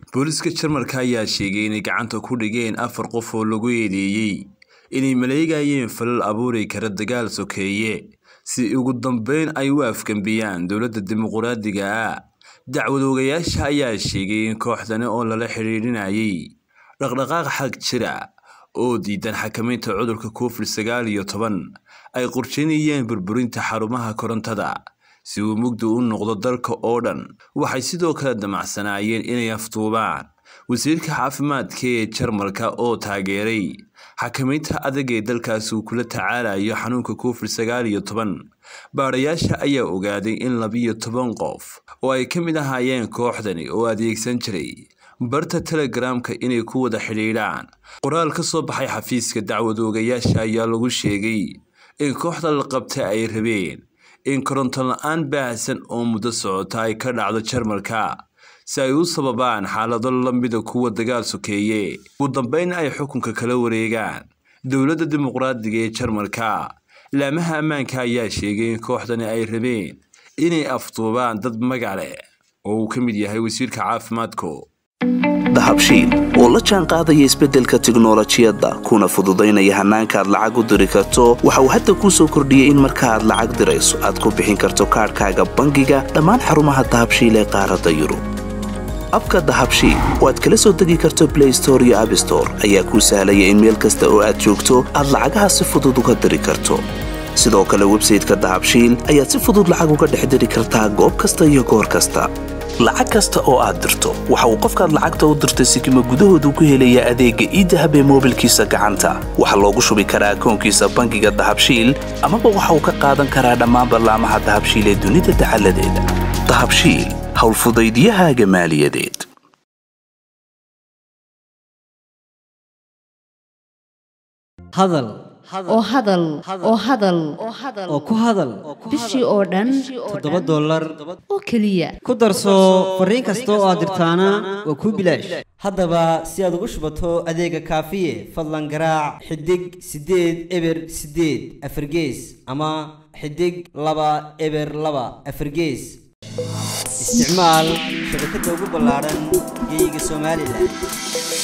booliska jarmalka ayaa sheegay inay gacanta ku dhigeen afar qof oo lagu eedeeyey inay maleegayeen falal abuuri kara dagaal sokeeye si ugu dambeyn ay u afgambiyaan dowladda dimuquraadiga ah dacwadoogayaasha ayaa sheegay in kooxdani oo lala xidhiidhinayay dhaqdhaqaaq xag jira oo diidan xakamaynta cudurka covid sagaal iyo toban ay qorsheynayeen burburinta xarumaha korontada si uu mugdi u noqdo dalka oo dhan waxay sidoo kale damacsanaayeen inay afduubaan wasiirka caafimaadka ee jarmalka oo taageeray xakamaynta adag ee dalkaasi uu kula tacaalayo xanuunka covid sagaal iyo toban baadhayaasha ayaa ogaaday in labiyo toban qof oo ay ka mid ahaayeen kooxdani oo adeegsan jiray barta telegramka inay ku wada xidhiidhaan qoraal ka soo baxay xafiiska dacwadoogayaasha ayaa lagu sheegay in kooxda la qabta ay rabeen in koronto la-aan baahsan oo muddo socota ay ka dhacdo jarmalka si ay u sababaan xaalado lamida kuwa dagaal sokeeye ugu dambeyn ay xukunka kala wareegaan dowladda dimuqraadiga ee jarmalka laamaha ammaanka ayaa sheegay in kooxdani ay rabeen inay afduubaan dad magac leh oo uu ka mid yahay wasiirka caafimaadku dahabshiil oo la jaan qaadaya isbeddelka tiknolojiyadda kuna fududaynaya hannaanka aad lacag u diri karto waxa uu hadda kuu soo kordhiyey in marka aad lacag dirayso aad ku bixin karto kaadhkaaga bangiga dhammaan xarumaha dahabshiil ee qaaradda yurub abka dahabshiil oo aad kala soo degi karto blay store iyo abstore ayaa kuu sahlaya in meel kasta oo aad joogto aad lacagaha si fudud uga diri karto sidoo kale websayteka dahabshiil ayaad si fudud lacag uga dhex diri kartaa goob kasta iyo goor kasta lacag kasta oo aad dirto waxa uu qofkaad lacagta u dirtay sikima gudahoodu ku helayaa adeegga iidahab ee moobilkiisa gacanta waxaa loogu shubi karaa akoonkiisa bangiga dahabshiil amaba waxa uu ka qaadan karaa dhammaan ballaamaha dahabshiil ee dunida dacaladeeda dahabshiil howlfudaydiyahaaga maaliyadeed hadal oo hadal oo hadal oo ku hadal bishii oo dhan toddoba dollar oo keliya ku darso fariin kasta oo aad dirtaana waa kuu bilaash haddaba si aad ugu shubato adeega kaafiye fadlan garaac xidig siddeed eber siddeed afargees ama xidig laba eber laba afargees isticmaal shabakadda ugu ballaadhan geeyiga somalilan